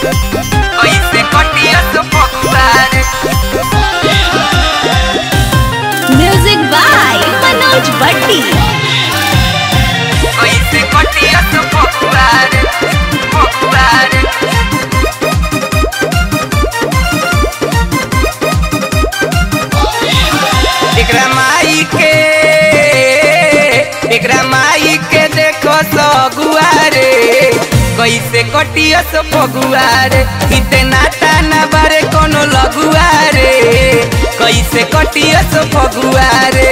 कैसे कटियस फगुआर म्यूजिक बाय मनोज भट्टी कैसे कटियस फगुआर फगुआर एकरा माई के एकरा माई के देखो सगुआरे कैसे कटियस फगुआरे इतना ताना बारे कोनो लगुआरे कैसे कटियस फगुआरे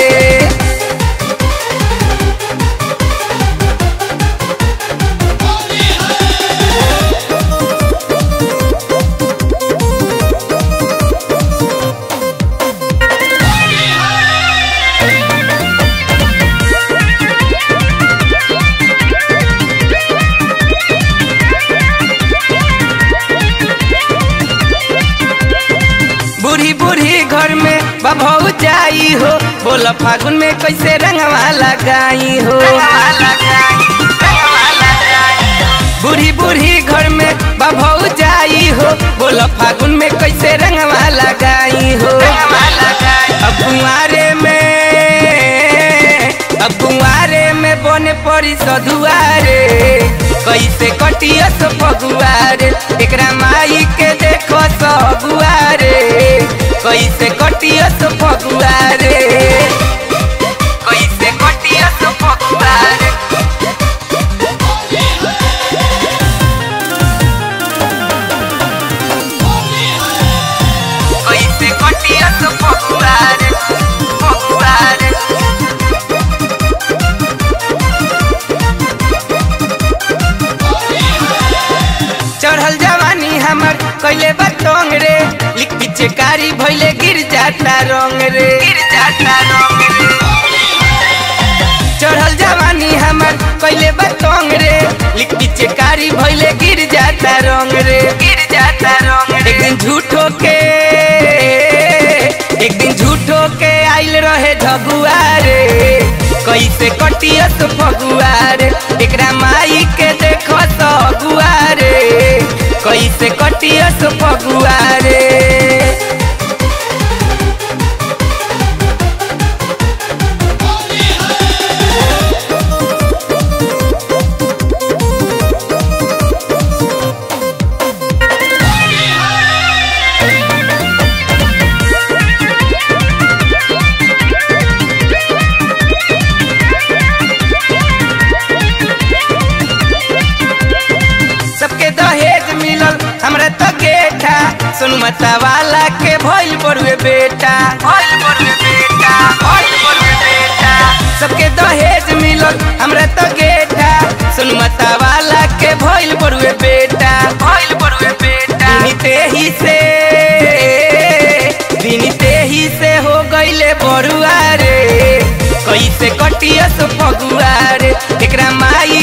बूढ़ी बूढ़ी घर में बभौ जाई हो बोल फागुन में कैसे रंगवा लगाई हो बूढ़ी बूढ़ी घर में बभौ जाई हो बोल फागुन में कैसे रंगवा लगाई हो अब कुंवारे में अब कुंवारे में बने पड़ी सधुआरे कैसे कटियस फगुआरे एकरा माई के देखो सगुआरे कैसे कटियस फगुआरे कैसे कटियस फगुआरे कैसे कटियस फगुआरे फगुआरे चढ़ल जवानी हमर कैले बतंग रे लिख पीछे कारी भइले गिर जाता रंग रे गिर जाता रंग रे चढ़ल जवानी हमर कैले बतंग रे लिख पीछे कारी भइले गिर जाता रंग रे गिर जाता रंग रे एक दिन झूठो के एक दिन झूठो के आइल रहे झगुआ रे कैसे कटियस फगुआरे एकरा माई के देखो सगुआरे कैसे कटियस फगुआरे सबके दहेज मिलल हमरा तो गेठा सुन मता वाला के भइल बरुए बेटा भइल बरुए बेटा भइल बरुए बेटा सबके दहेज मिलल हमरा तो गेठा सुन मता वाला के भइल बरुए बेटा भइल बरुए बेटा बिनते ही से बिनते ही से हो गइले बरुआ रे कैसे कटियस फगुआ रे एकरा माई